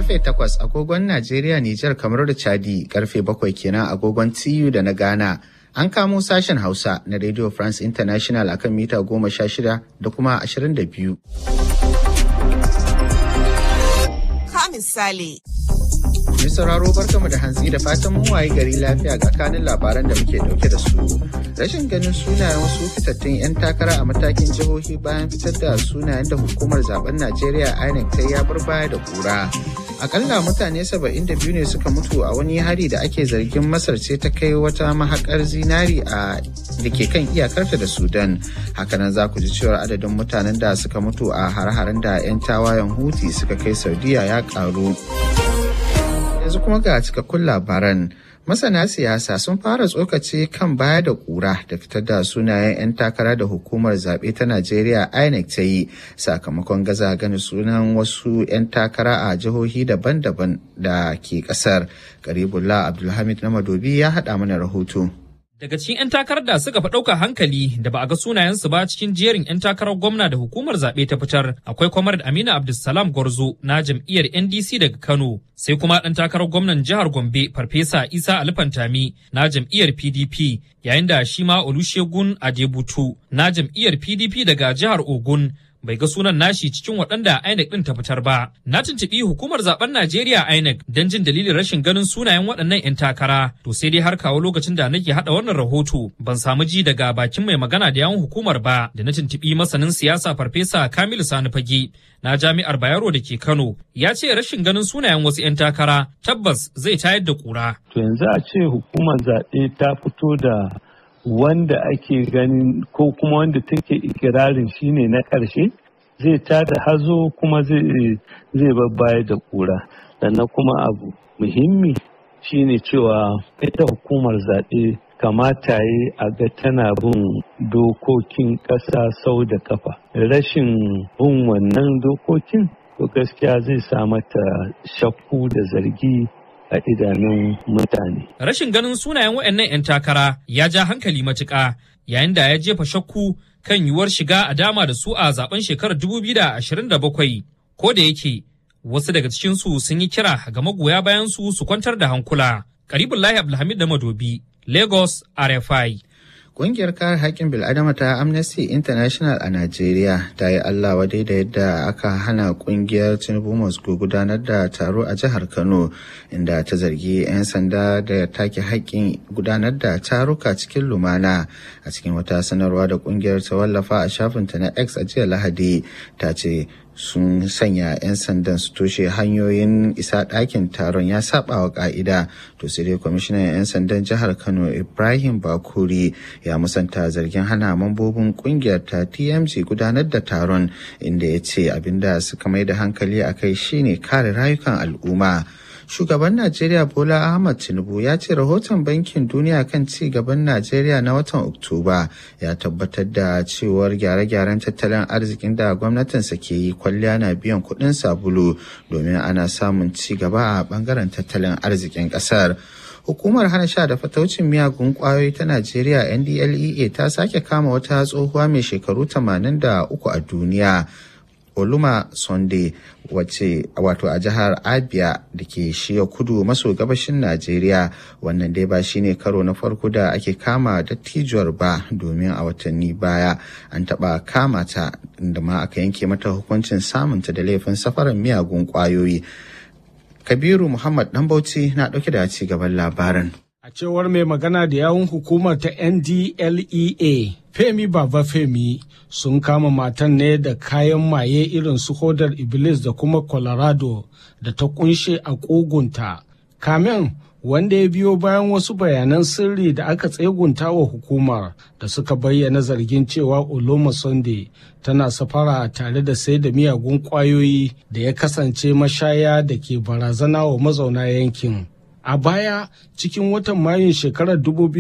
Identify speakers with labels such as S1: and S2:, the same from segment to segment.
S1: karfe 8 agogon Najeriya, Nijar, kamar da Chadi, karfe 7 kenan agogon TU da na Ghana. An kamo sashen Hausa na Radio France International akan mita 16 da kuma 22.
S2: Ka misali.
S1: Mai sauraro barkamu da hantsi da fatan mun waye gari lafiya ga kanin labaran da muke dauke da su. Rashin ganin sunayen wasu fitattun 'yan takara a matakin jihohi bayan fitar da sunayen da hukumar zaben Najeriya INEC ta ya bar baya da kura. Akalla mutane 72 ne suka mutu a wani hari da ake zargin Masar ce ta kai wata mahakar zinari a da ke kan iyakarta da Sudan. Hakanan za ku ji cewar adadin mutanen da suka mutu a hare-haren da 'yan tawayen Huti suka kai Saudiya ya karu. yanzu kuma ga cikakkun labaran masana siyasa sun fara tsokaci kan baya da kura da fitar da sunayen 'yan takara da hukumar zaɓe ta najeriya inec ta yi sakamakon gaza gani sunan wasu 'yan takara a jihohi daban-daban da ke ƙasar garibullah abdulhamid na madobi ya haɗa mana rahoto
S3: Daga cikin 'yan takarar da suka fi ɗauka hankali da ba a ga sunayensu ba cikin jerin 'yan takarar gwamna da hukumar zaɓe ta fitar akwai kwamar Aminu Abdulsalam Gwarzo na jam'iyyar NDC daga Kano sai kuma ɗan takarar gwamnan jihar Gombe Farfesa Isa Alifantami na jam'iyyar PDP yayin da shi ma Olusegun Adebutu na jam'iyyar PDP daga jihar Ogun bai ga sunan nashi cikin waɗanda INEC ɗin ta fitar ba. Na tuntuɓi hukumar zaben Najeriya INEC don jin dalilin rashin ganin sunayen waɗannan 'yan takara. To sai dai har kawo lokacin da nake haɗa wannan rahoto ban samu ji daga bakin mai magana da yawun hukumar ba da na tuntuɓi masanin siyasa Farfesa Kamilu Sani Fage na Jami'ar Bayero da ke Kano ya ce rashin ganin sunayen wasu 'yan takara tabbas zai tayar da ƙura.
S4: To yanzu a ce hukumar zaɓe ta fito da wanda ake ganin ko kuma wanda take ikirarin shine na ƙarshe zai tada hazo kuma zai babbaya da ƙura sannan kuma abu muhimmi shine cewa ita hukumar zaɓe kamata yi a ga tana bin dokokin ƙasa sau da kafa rashin bin wannan dokokin to gaskiya zai sa mata shakku da zargi a idanun mutane.
S3: Rashin ganin sunayen waɗannan 'yan takara ya ja hankali matuƙa yayin da ya jefa shakku kan yiwuwar shiga a dama da su a zaben shekarar 2027 ko da yake wasu daga cikinsu sun yi kira ga magoya bayan su su kwantar da hankula. Karibullahi Abdulhamid da Madobi, Lagos, RFI.
S1: Ƙungiyar kare haƙƙin bil'adama ta Amnesty International a Najeriya ta yi Allah wadai da yadda aka hana ƙungiyar Tinubu Moscow gudanar da taro a jihar Kano inda ta zargi 'yan sanda da take haƙƙin gudanar da taruka cikin lumana a cikin wata sanarwa da ƙungiyar ta wallafa a shafinta na X a jiya Lahadi ta ce sun sanya 'yan sandan su toshe hanyoyin isa ɗakin taron ya saba wa ƙa'ida to sai dai kwamishinan 'yan sandan jihar kano ibrahim bakuri ya musanta zargin hana mambobin kungiyar ta tmc gudanar da taron inda ya ce abinda suka mai da hankali a kai shine kare rayukan al'umma shugaban najeriya bola ahmad tinubu ya ce rahoton bankin duniya kan ci gaban najeriya na watan oktoba ya tabbatar da cewar gyare-gyaren tattalin arzikin da gwamnatinsa ke yi kwalliya na biyan kuɗin sabulu domin ana samun ci gaba a bangaren tattalin arzikin ƙasar hukumar hana sha da fataucin miyagun kwayoyi ta najeriya ndlea ta sake kama wata tsohuwa mai shekaru 83 a duniya Oluma Sunday wace wato a jihar Abia da ke shiya kudu maso gabashin Najeriya wannan dai ba shine karo na farko da ake kama dattijuwar ba domin a watanni baya an taba kama ta inda ma aka yanke mata hukuncin samunta da laifin safaran miyagun kwayoyi. Kabiru Muhammad Dambauci na ɗauke da ci gaban labarin.
S5: A cewar mai magana da yawun hukumar ta NDLEA, Femi Baba Femi sun kama matan ne da kayan maye irin su hodar Iblis da kuma Colorado da ta kunshe a ƙugunta. Kamen wanda ya biyo bayan wasu bayanan sirri da aka tsegunta wa hukumar da suka bayyana zargin cewa Oloma Sunday tana safara tare da sai da miyagun ƙwayoyi da ya kasance mashaya da ke barazana wa mazauna yankin. A baya cikin watan Mayun shekarar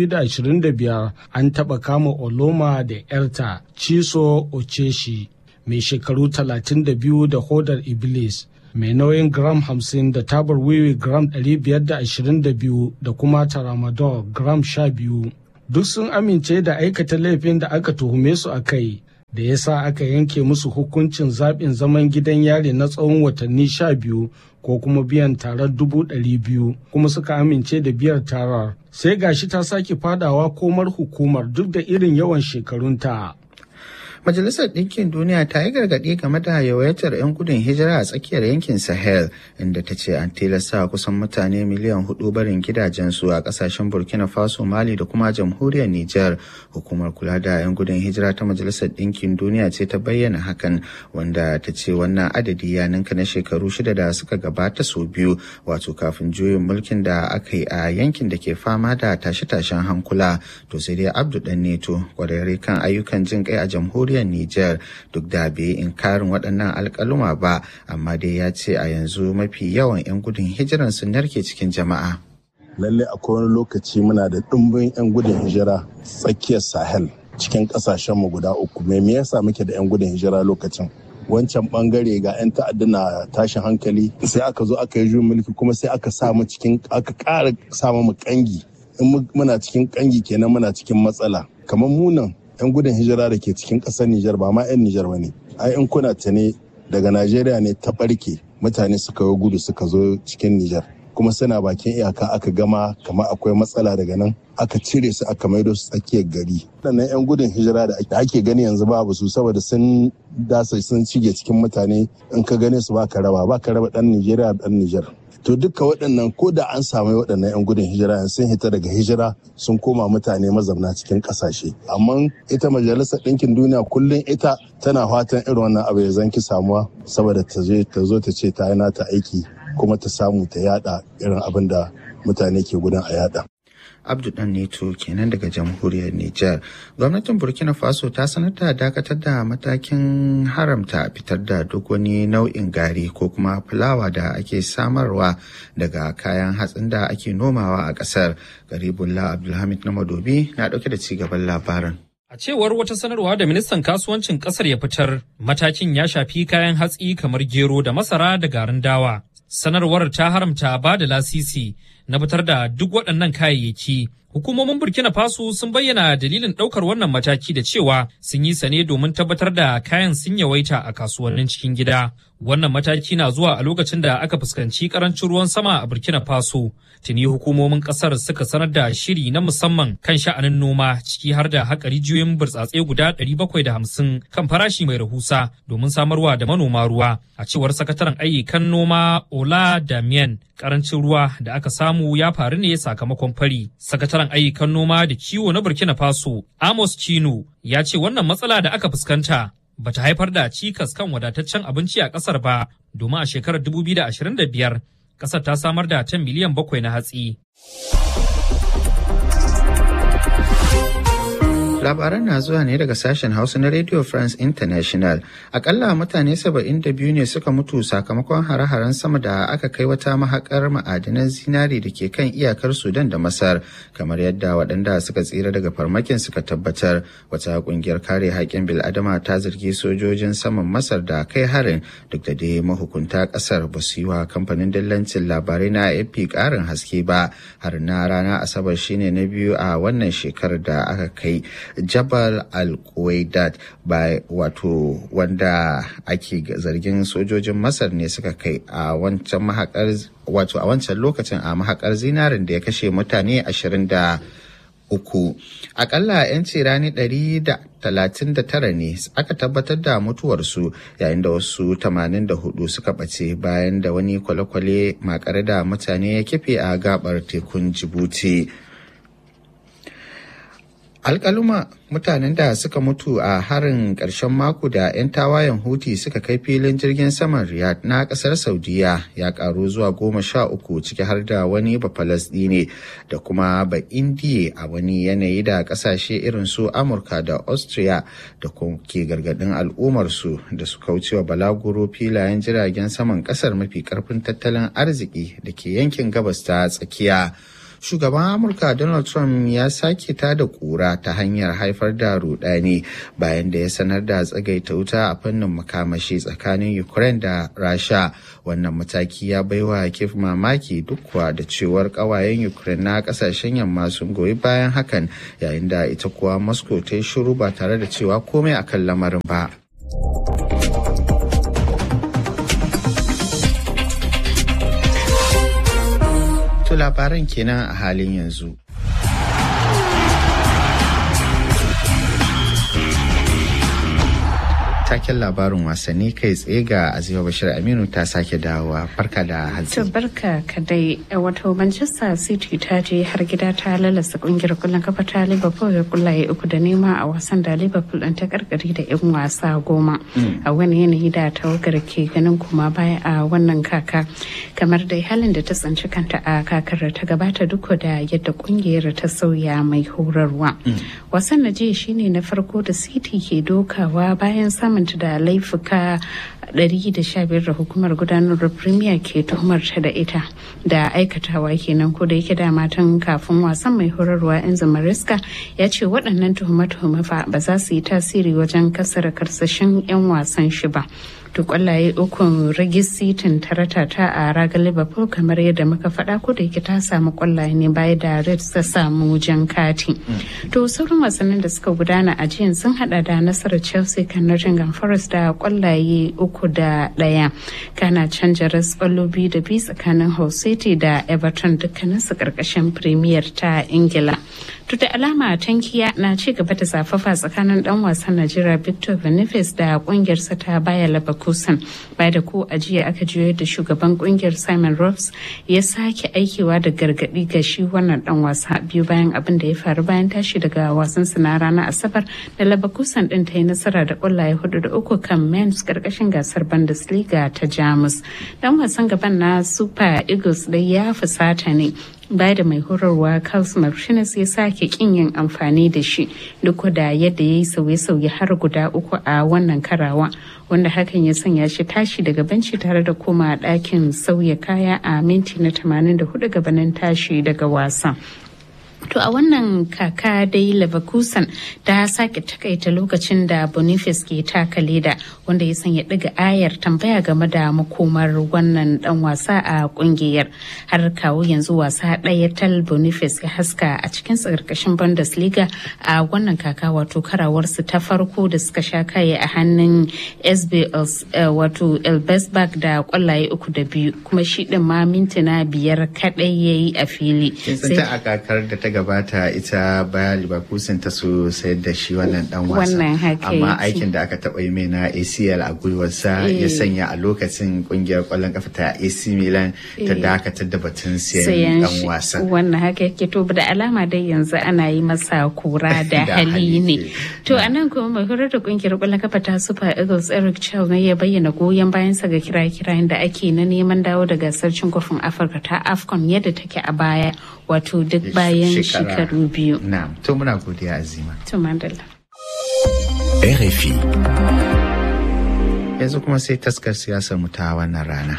S5: 2025 an taɓa kama Oloma da 'yarta Chiso Ocheshi mai shekaru 32 da hodar Iblis. mai nauyin gram 50 da tabar wiwi gram 522 da kuma tramadol gram 12 duk sun amince da aikata laifin da aka tuhume su a kai da ya sa aka yanke musu hukuncin zaɓin zaman gidan yari na tsawon watanni sha biyu ko kuma biyan tarar dubu ɗari biyu kuma suka amince da biyar tarar sai gashi ta sake fadawa komar hukumar duk da irin yawan shekarunta.
S1: Majalisar Ɗinkin Duniya ta yi gargaɗi game da yawaitar 'yan gudun hijira a tsakiyar yankin Sahel, inda ta ce an tilasta kusan mutane miliyan hudu barin gidajensu a ƙasashen Burkina Faso, Mali da kuma jamhuriyar Nijar. Hukumar kula da 'yan gudun hijira ta Majalisar Ɗinkin Duniya ce ta bayyana hakan, wanda ta ce wannan adadi ya ninka na shekaru shida da suka gabata sau biyu, wato kafin juyin mulkin da aka yi a yankin da ke fama da tashe-tashen hankula. To sai dai Abdu Neto, kwararre kan ayyukan jin kai a jamhuriyar jamhuriyar Nijar duk da bai inkarin waɗannan alƙaluma ba amma dai ya ce a yanzu mafi yawan 'yan gudun hijiran sun narke cikin jama'a.
S6: Lalle akwai wani lokaci muna da ɗumbin 'yan gudun hijira tsakiyar Sahel cikin ƙasashenmu guda uku. Me me yasa muke da 'yan gudun hijira lokacin? wancan bangare ga 'yan ta'adda na tashin hankali sai aka zo aka yi juyin mulki kuma sai aka sa mu cikin aka ƙara sa mu kangi in muna cikin kangi kenan muna cikin matsala kamar munan 'yan gudun hijira da ke cikin ƙasar Nijar ba ma 'yan Nijar ba ne. Ai in kuna ta ne daga Najeriya ne ta ɓarke mutane suka yi gudu suka zo cikin Nijar. Kuma suna bakin iyaka aka gama kamar akwai matsala daga nan aka cire su aka maido su tsakiyar gari. Waɗannan 'yan gudun hijira da ake gani yanzu babu su saboda sun dasa sun cige cikin mutane in ka gane su ba ka raba ba ka raba ɗan Nijeriya ɗan Nijar. to duka waɗannan ko da an samu waɗannan 'yan gudun hijira sun hita daga hijira sun koma mutane mazamna cikin ƙasashe amma ita majalisar ɗinkin duniya kullum ita tana fatan irin wannan abu ya zanki samuwa saboda ta zo ta ce ta yi nata aiki kuma ta samu ta yada irin abin da mutane ke gudun a yada
S1: abdu dan neto kenan daga jamhuriyar niger gwamnatin burkina faso ta sanar da dakatar da matakin haramta fitar da duk wani nau'in gari ko kuma fulawa da ake samarwa daga kayan hatsin da ake nomawa a kasar garibullah abdulhamid na madobi na dauke da cigaban labarin
S3: A cewar wata sanarwa da ministan kasuwancin kasar ya fitar, matakin ya shafi kayan hatsi kamar gero da masara da garin dawa. Sanarwar ta haramta ba da lasisi na fitar da duk waɗannan kayayyaki. Hukumomin Burkina Faso sun bayyana dalilin ɗaukar wannan mataki da cewa sun yi sane domin tabbatar da kayan sun yawaita a kasuwannin cikin gida. Wannan mataki na zuwa a lokacin da aka fuskanci karancin ruwan sama a Burkina Faso. Tuni hukumomin ƙasar suka sanar da shiri na musamman kan sha'anin noma ciki har da haƙa rijiyoyin burtsatse guda 750 kan farashi mai rahusa domin samarwa da manoma ruwa. A cewar sakataren ayyukan noma Ola Damien, karancin ruwa da aka samu ya faru ne sakamakon fari. Sakataren ayyukan noma da kiwo na Burkina Faso, Amos Chino, ya ce wannan matsala da aka fuskanta bata haifar da cikas kan wadataccen abinci a kasar ba, domin a shekarar 2025 kasar ta samar da tan miliyan bakwai na hatsi.
S1: Labaran na zuwa ne daga sashen Hausa na Radio France International. Akalla mutane 72 ne suka mutu sakamakon hare-haren sama da aka kai wata mahakar ma'adinan zinari da ke kan iyakar Sudan da Masar, kamar yadda waɗanda suka tsira daga farmakin suka tabbatar. Wata ƙungiyar kare haƙƙin bil'adama ta zargi sojojin saman Masar da kai harin duk da dai mahukunta ƙasar ba su yi wa kamfanin dillancin labarai na AFP ƙarin haske ba. Har na rana Asabar shine na biyu a wannan shekarar da aka kai. jabal al-Quwaidat ba wato wanda ake zargin sojojin masar ne suka kai a wancan mahakar wato a wancan lokacin a mahakar zinarin da ya kashe mutane ashirin da uku akalla 'yan rani ɗari da talatin da tara ne aka tabbatar da mutuwarsu yayin da wasu tamanin da hudu suka ɓace bayan da wani kwale-kwale makare da mutane ya kife a gabar tekun jibuti alkaluma mutanen da suka mutu a harin ƙarshen mako da 'yan tawayen huti suka kai filin jirgin saman riyadh na ƙasar saudiya ya ƙaru zuwa goma sha uku ciki har da wani bafalasdine da kuma ba indiya a wani yanayi da ƙasashe irin su amurka da austria da ke gargaɗin al'ummarsu da su kaucewa balaguro filayen jiragen saman ƙasar mafi ƙarfin tattalin arziki da ke yankin gabas ta tsakiya shugaban amurka donald trump ya sake ta da kura ta hanyar haifar da rudani bayan da ya sanar da tsagaita wuta a fannin makamashi tsakanin ukraine da rasha wannan mataki ya baiwa kif mamaki duk kuwa da cewar kawayen ukraine na kasashen yamma sun goyi bayan hakan yayin da ita kuwa moscow ta yi shiru ba tare da cewa komai akan lamarin ba To labaran kenan a halin yanzu. taken labarin wasanni kai tsaye ga Azima Bashir Aminu ta sake dawowa farka da hantsi.
S7: To barka kadai wato Manchester City ta je har gida ta lalasa kungiyar kullun kafa ta Liverpool da kullaye uku da nema a wasan da Liverpool ɗin ta karkari da yan wasa goma. A wani yanayi da tawagar ke ganin kuma baya a wannan kaka kamar dai halin da ta tsinci kanta a kakar ta gabata duk da yadda kungiyar ta sauya mai horarwa. Wasan na jiya shine na farko da City ke dokawa bayan samun samunta da laifuka 115 da hukumar gudanarwar premier ke tuhumar ta da ita da aikatawa kenan ko da yake da matan kafin wasan mai horarwa enzo mariska ya ce waɗannan tuhume-tuhume fa ba za su yi tasiri wajen kasar karsashin 'yan wasan shi ba to kwallaye ukun ragisitin tarata ta a ragar liverpool kamar yadda muka faɗa ko da yake ta samu kwallaye ne baya da reds ta samu jan kati to sauran wasannin da suka gudana a jiyan sun hada da nasarar chelsea kan nottingham forest da kwallaye uku da ɗaya kana canja ras kwallo biyu da biyu tsakanin hull city da everton dukkanin su karkashin premier ta ingila to da alama tankiya na ci gaba da zafafa tsakanin dan wasan najeriya victor boniface da kungiyarsa ta baya leverkusen bai da ko ajiya aka juyo da shugaban kungiyar simon robs ya sake aikewa da gargadi ga shi wannan dan wasa biyu bayan abin da ya faru bayan tashi daga wasan na ranar asabar da leverkusen din ta yi nasara da kwallaye hudu da uku kan mens karkashin gasar bundesliga ta jamus dan wasan gaban na super eagles da ya fusata ne baya da mai horarwa Carlos Martinez ya sake kin yin amfani da shi duk da yadda ya yi sauye-sauye har guda uku a wannan karawa wanda hakan ya sanya shi tashi daga benci tare da koma ɗakin sauya kaya a minti na 84 gabanin tashi daga wasa. To a wannan kaka dai Leverkusen ta sake takaita lokacin da Boniface ke taka leda wanda ya sanya ɗiga ayar tambaya game da makomar wannan dan wasa a kungiyar har kawo yanzu wasa ɗaya tal Boniface ya haska a cikin tsarkashin Bundesliga a wannan kaka wato karawarsu ta farko da suka sha kaye a hannun SB wato Elbesberg da kwallaye uku da biyu kuma shi ɗin ma mintuna biyar kaɗai ya yi a fili.
S1: a kakar da ta gabata ita Bayer Leverkusen ta so sayar da shi wannan dan wasa.
S7: Wannan haka
S1: Amma
S7: yake.
S1: aikin da aka taɓa yi mai na ACL a gwiwarsa ya sanya a lokacin kungiyar ƙwallon kafa ta AC Milan ta dakatar da batun siyan
S7: sayan
S1: dan
S7: shi
S1: wasa.
S7: wannan haka yake to da alama dai yanzu ana yi masa kura da
S1: Da
S7: hali
S1: hali
S7: ne
S1: ke.
S7: to a nan kuma mai horar da kungiyar kwallon kafa ta super eagles eric chow ne ya bayyana goyon bayansa ga kira-kirayen da ake na neman dawo da gasar cin kofin afirka ta afcon yadda take a baya wato duk bayan
S1: Shekara-
S7: shekaru biyu
S1: Na'am, to muna godiya Azima.
S7: to mandala
S8: RFI.
S1: Yanzu kuma sai taskar siyasar mu ta wannan rana.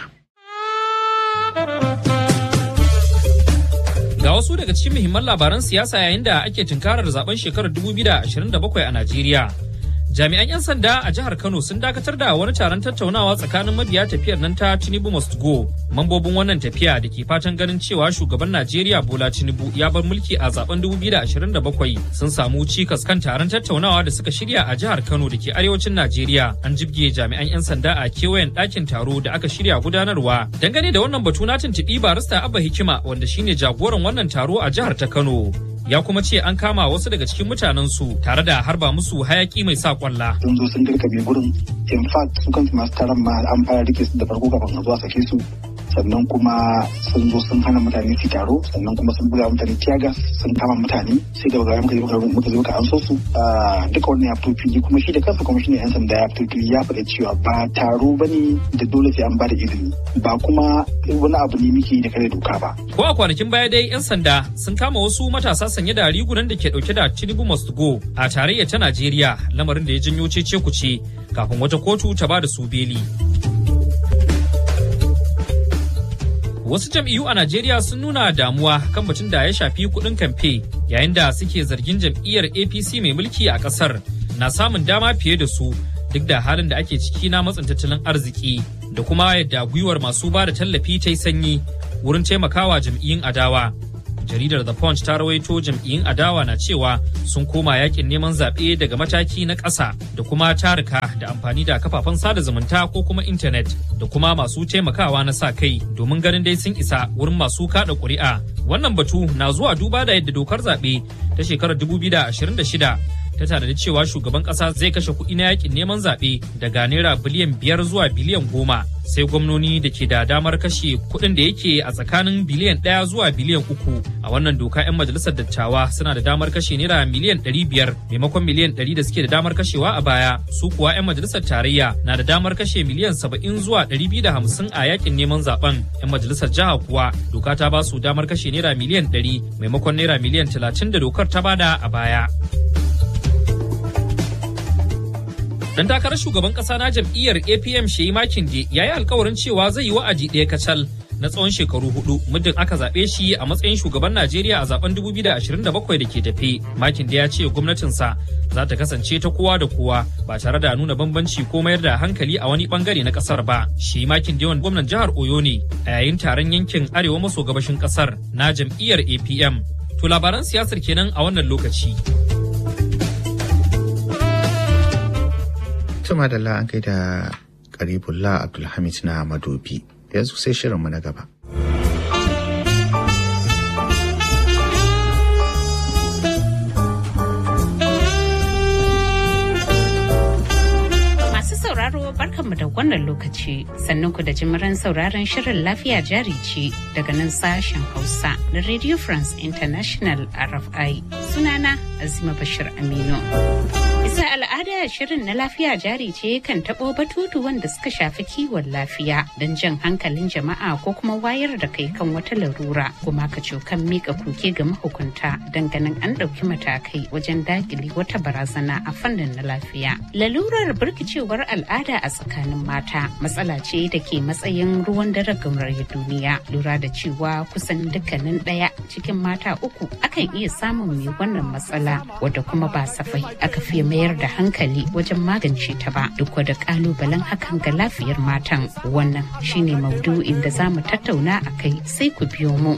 S3: Ga wasu daga cikin muhimman labaran siyasa yayin da ake tunkarar zaben shekarar 2027 a Najeriya. Jami'an 'yan sanda a jihar Kano sun dakatar da wani taron tattaunawa tsakanin mabiya tafiyar nan ta Tinubu Must Go. Mambobin wannan tafiya da ke fatan ganin cewa shugaban Najeriya Bola Tinubu ya bar mulki a zaben 2027 sun samu cikas kan taron tattaunawa da suka shirya a jihar Kano da ke arewacin Najeriya. An jibge jami'an 'yan sanda a kewayen ɗakin taro da aka shirya gudanarwa. Dangane da wannan batu na tuntuɓi barista Abba Hikima wanda shine jagoran wannan taro a jihar ta Kano. Ya kuma ce an kama wasu daga cikin mutanensu tare da harba musu hayaki mai sa kwalla.
S9: sun zo sun dirkabe gurin in fact su kansu masu taron ma an fara rike su da farko kafin a zo a sake su sannan kuma sun zo sun hana mutane su taro sannan kuma sun buga mutane tiyagas sun kama mutane sai da bagaya muka zo muka muka zo ka an so su Ah, duka wannan ya fito fili kuma shi da kansa kuma shi ne yan sanda ya fito fili ya faɗa cewa ba taro ba ne da dole sai an ba da izini ba kuma wani abu ne muke yi da kare doka ba
S3: Ko a kwanakin baya dai 'yan sanda sun kama wasu matasa sanye da rigunan da ke dauke da Tinubu Must Go a tarayya ta Najeriya lamarin da ya janyo cece kuce kafin wata kotu ta ba da su beli. Wasu jam'iyyu a Najeriya sun nuna damuwa kan batun da ya shafi kuɗin kamfe yayin da suke zargin jam'iyyar APC mai mulki a ƙasar na samun dama fiye da su duk da halin da ake ciki na matsin tattalin arziki da kuma yadda gwiwar masu ba da tallafi ta yi sanyi wurin taimakawa jam'iyyun adawa. jaridar The Punch ta rawaito jam'iyyun adawa na cewa sun koma yakin neman zaɓe daga mataki na ƙasa da kuma tarika da amfani da kafafen sada zumunta ko kuma intanet da kuma masu taimakawa na sa kai domin ganin dai sun isa wurin masu kaɗa ƙuri'a. Wannan batu na zuwa duba da yadda dokar zaɓe ta shekarar 2026 ta tanadi cewa shugaban kasa zai kashe kuɗi na yakin neman zaɓe daga naira biliyan biyar zuwa biliyan goma sai gwamnoni da ke da damar kashe kuɗin da yake a tsakanin biliyan ɗaya zuwa biliyan uku a wannan doka 'yan majalisar dattawa suna da damar kashe naira miliyan ɗari biyar maimakon miliyan ɗari da suke da damar kashewa a baya su kuwa 'yan majalisar tarayya na da damar kashe miliyan saba'in zuwa ɗari biyu da hamsin a yakin neman zaben 'yan majalisar jiha kuwa doka ta ba su damar kashe naira miliyan ɗari maimakon naira miliyan talatin da dokar ta bada a baya. Dan takarar shugaban kasa na jam'iyyar APM Sheyi Makinde ya yi alkawarin cewa zai yi wa'adi ɗaya kacal na tsawon shekaru hudu muddin aka zaɓe shi a matsayin shugaban Najeriya a zaben 2027 da ke tafe. Makinde ya ce gwamnatinsa za ta kasance ta kowa da kowa ba tare da nuna bambanci ko mayar da hankali a wani bangare na kasar ba. Shi Makinde yawan gwamnan jihar Oyo ne a yayin taron yankin arewa maso gabashin kasar na jam'iyyar APM. To labaran siyasar kenan a wannan lokaci.
S1: Tuma da an kai da Karibullah Abdulhamid na Madobi. Yanzu sai shirinmu na gaba.
S7: Masu sauraro barkanmu da wannan lokaci sannan ku da jimiran sauraron shirin lafiya jari ce daga nan sashen Hausa na Radio France International RFI. Sunana Azima Bashir Aminu. Bisa al'ada shirin na lafiya jari ce kan taɓo batutu wanda suka shafi kiwon lafiya don jan hankalin jama'a ko kuma wayar da kai kan wata larura kuma ka kan mika koke ga mahukunta don ganin an ɗauki matakai wajen dakile wata barazana a fannin na lafiya. Lalurar birkicewar al'ada a tsakanin mata matsala ce da ke matsayin ruwan dare gamar duniya lura da cewa kusan dukkanin ɗaya cikin mata uku akan iya samun mai wannan matsala wadda kuma ba safai aka fiye mayar da hankali wajen magance ta ba duk da kalubalen hakan ga lafiyar matan wannan shine maudu'in da za mu tattauna a kai sai ku biyo mu.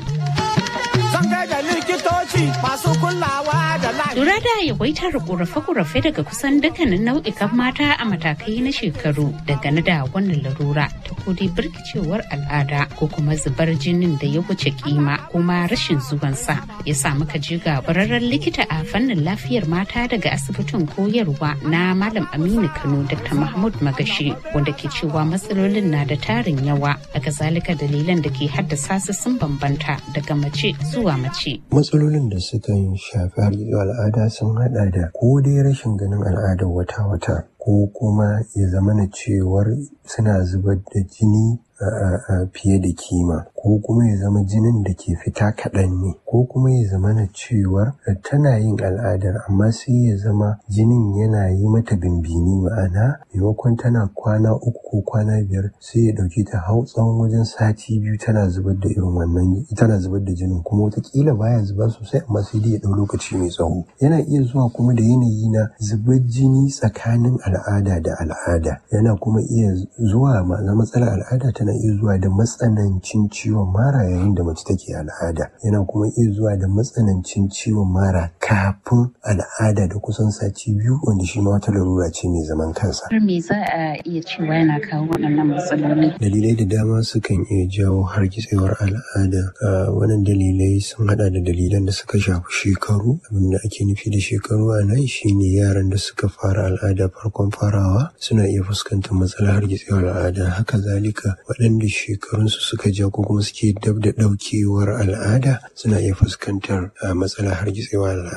S10: likitoci masu kulawa da
S7: Lura da yawaitar ƙorafe-ƙorafe daga kusan dukkanin nau'ikan mata a matakai na shekaru dangane da wannan larura ta kudi birkicewar al'ada ko kuma zubar jinin da ya wuce kima kuma rashin zuwansa ya sa muka ji ga bararren likita a fannin lafiyar mata daga asibitin koyarwa na Malam Aminu Kano Dr. Mahmud Magashi wanda ke cewa matsalolin na da tarin yawa daga zalika dalilan da ke haddasa su sun bambanta daga mace zuwa mace.
S11: Matsalolin da suka shafi har al'ada sun hada da ko dai rashin ganin al'adar wata-wata ko kuma ya zama na cewar suna zubar da jini a fiye da kima ko kuma ya zama jinin da ke fita kaɗan ne ko kuma ya zama na cewar tana yin al'adar amma sai ya zama jinin yana yi mata bimbini ma'ana maimakon tana kwana uku ko kwana biyar sai ya ɗauki ta hau tsawon wajen sati biyu tana zubar da irin wannan tana zubar da jinin kuma watakila baya zuba sosai amma sai dai ya ɗau lokaci mai tsawo yana iya zuwa kuma da yanayi na zubar jini tsakanin al'ada da al'ada yana kuma iya zuwa ma'ana matsalar al'ada tana iya zuwa da matsanancin ciwon mara yayin da mace take al'ada yana kuma iya zuwa da matsanancin ciwon mara kafin al'ada da kusan sati biyu wanda shi ma wata larura ce mai zaman kansa.
S7: me za a iya cewa yana kawo waɗannan matsaloli?
S11: Dalilai da dama sukan iya jawo hargitsewar al'ada. Wannan dalilai sun hada da dalilan da suka shafi shekaru. Abin da ake nufi da shekaru a nan shine yaran da suka fara al'ada farkon farawa suna iya fuskantar matsalar hargitsewar al'ada. Haka zalika waɗanda shekarunsu suka ja ko kuma suke dab da ɗaukewar al'ada suna iya fuskantar matsalar hargitsewar al'ada.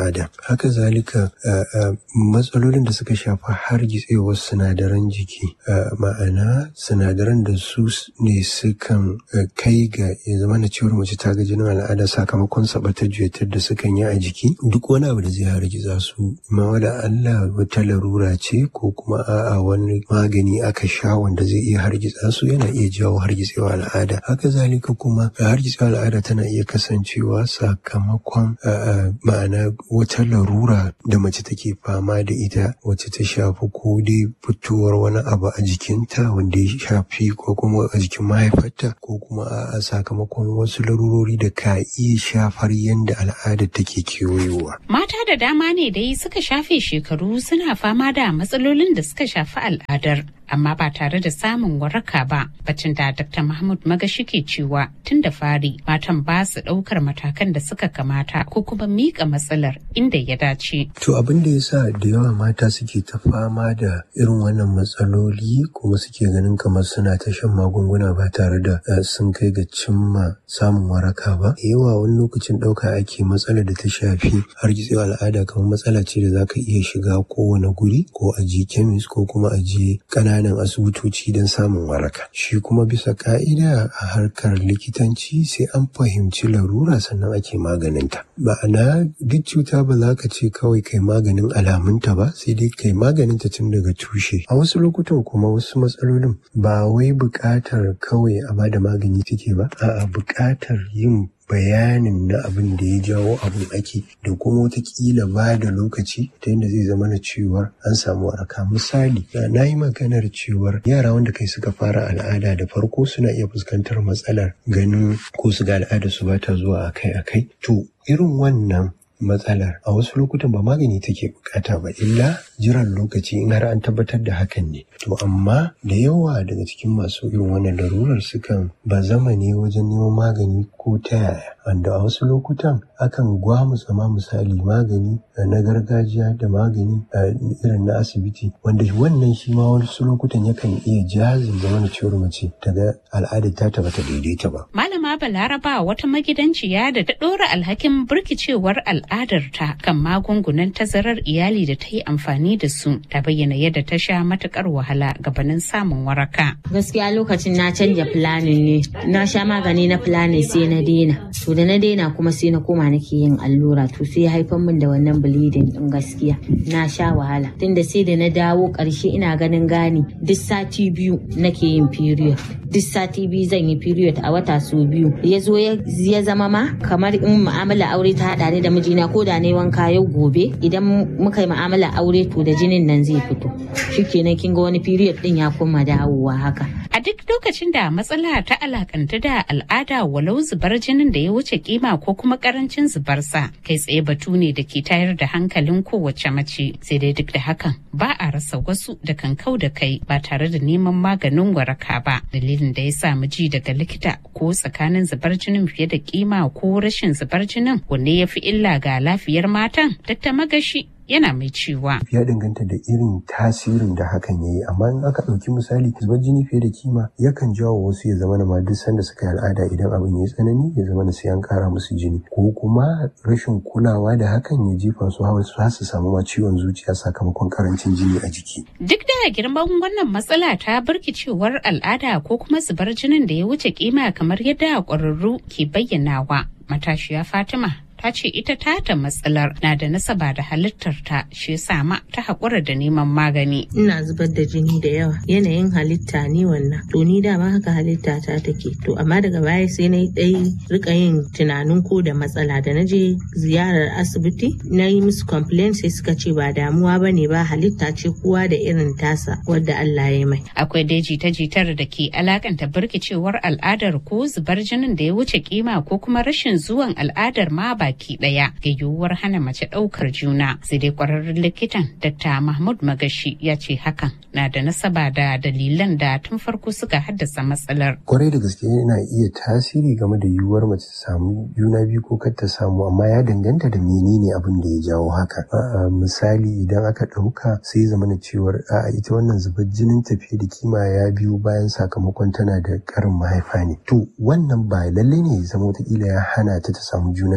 S11: al'ada haka zalika matsalolin da suka shafi hargitsewar sinadaran jiki ma'ana sinadaran da su ne sukan kai ga ya zama na cewar mace ta ga jinin al'ada sakamakon sabatar juyatar da sukan yi a jiki duk wani abu da zai hargitsa su ma wada Allah wata larura ce ko kuma a'a wani magani aka sha wanda zai iya hargitsa su yana iya jawo hargitsewa al'ada haka zalika kuma hargitsewa al'ada tana iya kasancewa sakamakon ma'ana wata larura da mace take fama da ita wacce ta shafi ko dai fitowar wani abu a jikinta wanda ya shafi ko kuma a jikin mahaifarta ko kuma a sakamakon wasu larurori da ka iya shafar yadda al'ada take kewayowa.
S7: Mata da dama ne dai suka shafe shekaru suna fama da matsalolin da suka shafi al'adar amma ba tare da samun waraka ba bacin da Dr. Mahmud Magashi ke cewa tun da fari matan ba su ɗaukar matakan da suka kamata ko kuma miƙa matsalar inda ya dace.
S11: To abin da ya sa da yawa mata suke ta fama da irin wannan matsaloli kuma suke ganin kamar suna ta shan magunguna ba tare da sun kai ga cimma samun waraka ba. Yawa wani lokacin ɗauka ake matsalar da ta shafi hargitsewa al'ada kamar matsala ce da za ka iya shiga kowane guri ko a je kemis ko kuma a je ƙananan ƙananan asibitoci don samun waraka. Shi kuma bisa ka'ida a harkar likitanci sai an fahimci larura sannan ake maganinta. Ma'ana duk cuta ba za ka ce kawai kai maganin alamunta ba sai dai kai maganinta tun daga tushe. A wasu lokutan kuma wasu matsalolin ba wai buƙatar kawai a bada magani take ba, a'a buƙatar yin bayanin na abin da ya jawo abin ake da kuma watakila ba da lokaci ta yadda zai zama na cewar an samu waraka misali na yi maganar cewar yara wanda kai suka fara al'ada da farko suna iya fuskantar matsalar ganin ko su ga al'ada su ba ta zuwa akai-akai to irin wannan matsalar a wasu lokutan ba magani take bukata ba illa jiran lokaci in har an tabbatar da hakan ne to amma da yawa daga cikin masu irin wannan larurar sukan ba zama ne wajen neman magani ko ta yaya wanda a wasu lokutan akan gwamutsa ma misali magani na gargajiya da magani irin na asibiti wanda wannan shi ma wasu lokutan yakan iya jazin da wani ciwon mace ta ga al'adar ta ta bata daidaita ba.
S7: Malama Balaraba wata magidanciya da ta ɗora alhakin birkicewar al'adarta kan magungunan tazarar iyali da ta yi amfani da su ta bayyana yadda ta sha matukar wahala gabanin samun waraka.
S12: Gaskiya lokacin na canja planin ne na sha magani na planin sai na daina to da na daina kuma sai na koma nake yin allura to sai haifar min da wannan bleeding din gaskiya na sha wahala tunda sai da na dawo karshe ina ganin gani duk sati biyu nake yin period duk sati biyu zan yi period a wata su biyu ya zo ya zama ma kamar in mu'amala aure ta hada ni da mijina ko da ne wanka yau gobe idan muka yi mu'amala aure to da jinin nan zai fito shikenan kin ga wani period din ya kuma dawowa haka
S7: a duk lokacin da matsala ta alakanta da al'ada walau zubar jinin da ya wuce kima ko kuma karancin zubarsa kai tsaye batu ne da ke tayar da hankalin kowace mace sai dai duk da hakan ba a rasa wasu da kan kau da kai ba tare da neman maganin waraka ba dalilin da ya sa ji daga likita ko tsakanin zubar jinin fiye da kima ko rashin zubar jinin wanne ya fi illa ga lafiyar matan dr magashi yana mai cewa.
S11: Ya danganta da irin tasirin da hakan ya yi, amma in aka ɗauki misali zubar jini fiye da kima yakan jawo wasu ya zama ma duk sanda suka yi al'ada idan abin ya tsanani ya zama sai an ƙara musu jini ko kuma rashin kulawa da hakan ya jefa su hawa su su samu ma ciwon zuciya sakamakon karancin jini a jiki.
S7: Duk da girman wannan matsala ta birkicewar al'ada ko kuma zubar jinin da ya wuce kima kamar yadda ƙwararru ke bayyanawa. Matashiya Fatima ta ce ita tata matsalar na da nasaba da halittarta shi yasa ma ta haƙura da neman magani.
S13: Ina zubar da jini da yawa yanayin halitta ni wannan to ni dama haka halitta ta take to amma daga baya sai na dai rika yin tunanin ko da matsala da na je ziyarar asibiti na yi musu complaint sai suka ce ba damuwa ba ne ba halitta ce kowa da irin tasa wadda Allah ya mai.
S7: Akwai dai jita-jitar da ke alakanta birkicewar al'adar ko zubar jinin da ya wuce kima ko kuma rashin zuwan al'adar ma ba baki daya ga yiwuwar hana mace daukar juna sai dai kwararren likitan dr mahmud magashi ya ce hakan na da nasaba da dalilan da tun farko suka haddasa matsalar
S11: kwarai da gaske yana iya tasiri game da yiwuwar mace ta samu juna biyu ko kar ta samu amma ya danganta da menene abin da ya jawo haka misali idan aka dauka sai zama na cewar a ita wannan zubar jinin tafiye da kima ya biyo bayan sakamakon tana da karin mahaifa ne to wannan ba lalle ne ya zama wataƙila ya hana ta ta samu juna biyu ba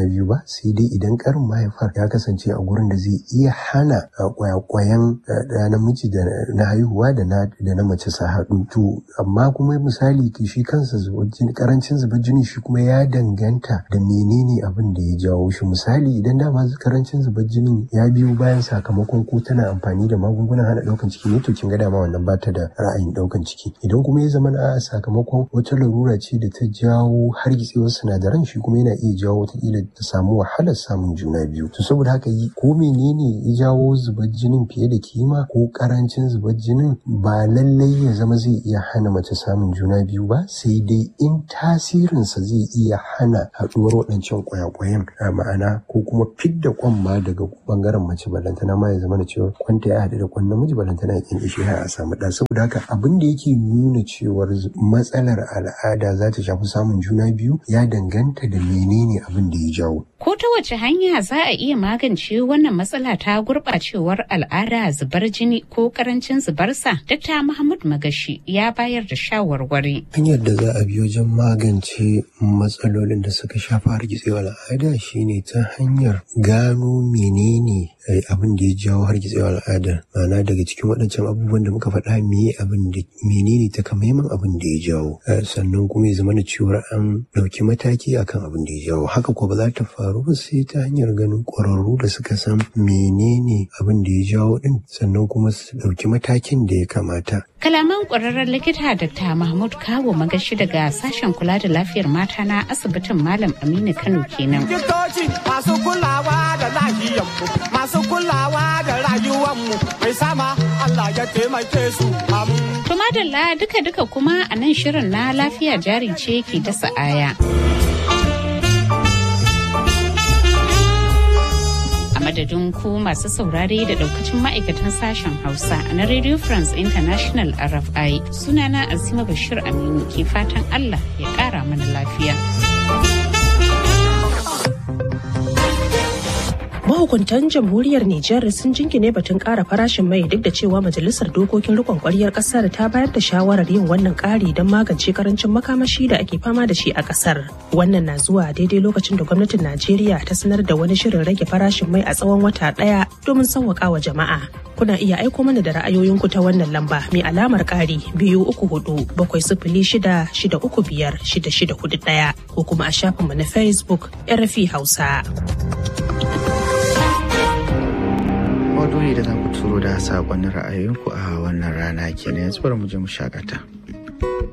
S11: sai dai idan karin mahaifar ya kasance a gurin da zai iya hana kwayakwayan da namiji da na haihuwa da na da na mace su haɗu to amma kuma misali shi kansa karancin zubar jini shi kuma ya danganta da menene abin da ya jawo shi misali idan dama karancin zubar jinin ya biyo bayan sakamakon ko tana amfani da magungunan hana ɗaukan ciki ne to kin ga dama wannan bata da ra'ayin ɗaukan ciki idan kuma ya zama a sakamakon wata larura ce da ta jawo hargitsewar sinadaran shi kuma yana iya jawo wataƙila ta samu wahalar samun juna biyu to saboda haka yi ko menene ya jawo zubar jinin fiye da kima ko karancin zubar jinin ba lallai ya zama zai iya hana mace samun juna biyu ba sai dai in tasirinsa zai iya hana haɗuwar waɗancan kwayakwayan a ma'ana ko kuma fidda kwan ma daga bangaren mace balantana ma ya zama da cewa kwanta ya haɗu da kwan namiji balantana ya kyan ishe har a samu ɗa saboda haka abin da yake nuna cewar matsalar al'ada za ta shafi samun juna biyu ya danganta da menene abin da ya jawo.
S7: Ko ta wace hanya za a iya magance wannan matsala ta gurɓacewar al'ada zubar jini ko karancin zubarsa? Dr. Muhammad Magashi ya bayar da shawarwari.
S11: Hanyar da za a bi wajen magance matsalolin da suka shafi hargitsewar al'ada shine ta hanyar gano menene abin da ya jawo hargitsewar al'ada ma'ana daga cikin waɗancan abubuwan da muka faɗa me abin da menene takamaiman abin da ya jawo sannan kuma ya zama da cewa an ɗauki mataki akan abin da ya jawo haka ko ba za ta faru ba sai ta hanyar ganin ƙwararru da suka san menene abin da ya jawo ɗin sannan kuma su ɗauki matakin da ya kamata
S7: Kalaman ƙwararren likita Dr. Mahmud Kawo magashi daga sashen kula da lafiyar mata na asibitin Malam Aminu Kano kenan.
S10: Likitoci masu kulawa da lahiyanmu, masu kulawa da rayuwanmu, mai sama Allah ya taimake su
S7: Tumadalla duka-duka kuma a nan shirin na lafiya jari ce ke dasa aya. madadin ku masu saurare da daukacin ma'aikatan sashen hausa na radio france international rfi sunana azima bashir aminu ke fatan allah ya kara mana lafiya
S14: mahukuntan jamhuriyar Nijar sun jingine batun ƙara farashin mai duk da cewa majalisar dokokin rikon ƙwaryar ƙasar ta bayar da shawarar yin wannan ƙari don magance karancin makamashi da ake fama da shi a ƙasar. Wannan na zuwa daidai lokacin da gwamnatin Najeriya ta sanar da wani shirin rage farashin mai a tsawon wata ɗaya domin sauwaƙa wa jama'a. Kuna iya aiko mana da ra'ayoyinku ta wannan lamba mai alamar ƙari biyu uku hudu bakwai sifili shida shida uku biyar shida shida hudu ɗaya ko kuma a shafinmu na Facebook RFI Hausa.
S1: Maudu'i da za ku turo da saƙonnin ra'ayoyinku a wannan rana kenan yanzu bari mu je mu shakata.